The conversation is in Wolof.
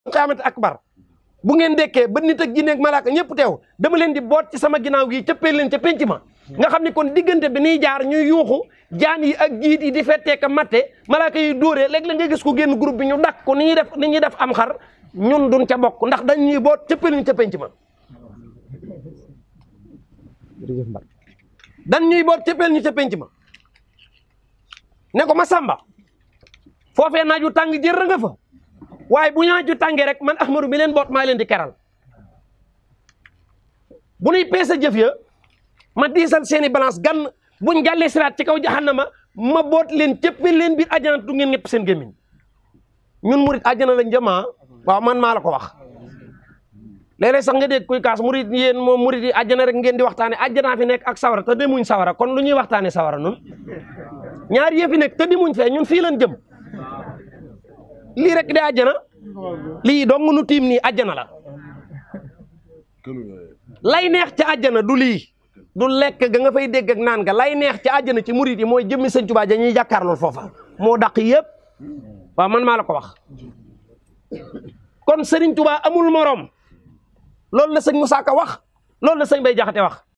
xiyaamat akbar bu ngeen dekkee ba nit ak jinne ak malaaka ñëpp teew dama leen di boot ci sama ginnaaw gi cëppee leen ca penc ma nga xam ne kon diggante bi niy jaar ñuy yuuxu jaan yi ak jiit yi di fettee ka matte malaaka yi dóoree léeg-léeg nga gis ko génn groupe bi ñu dakk ko ni ñuy def ni ñuy def am xar ñun duñ ca bokk ndax dañ ñuy boot cëppee leen ca penc ma dañ ñuy boot cëppeel ñu ca penc ma ne ko ma sàmba foofee naaju tàng jër nga fa waaye bu ñaaju tàngee rek man ahmadu mi leen boot maa leen di keral bu nuy peese jëf ya ma diisal seeni balance gan buñ jàllee siraat ci kaw jahannama ma boot leen cëppeel leen biir àjjana du ngeen ñëpp seen gémmiñ ñun murit àjjana lañ jëmaa waaw man maa la ko wax léeg-léeg sax nga dégg kuy kaas murit yéen moom murit yi àjjana rek ngeen di waxtaane àjjanaa fi nekk ak sawara te demuñ sawara kon lu ñuy waxtaane sawara nun ñaar yëfi nekk te demuñ fee ñun fii lañ jëm lii rek di àjjana lii dong nu tiim nii àjjana la lay neex ca àjjana du lii du lekk ga nga fay dégg ak naan ga lay neex ca àjjana ci murit yi mooy jëmmi sëñ Tuubaa ja ñuy jàkkaarlool foofa moo daq yëpp waaw man maa la ko wax kon sëriñ Tuubaa amul morom loolu la sëñ Moussa Ka wax loolu la sëñ Bay Jaxate wax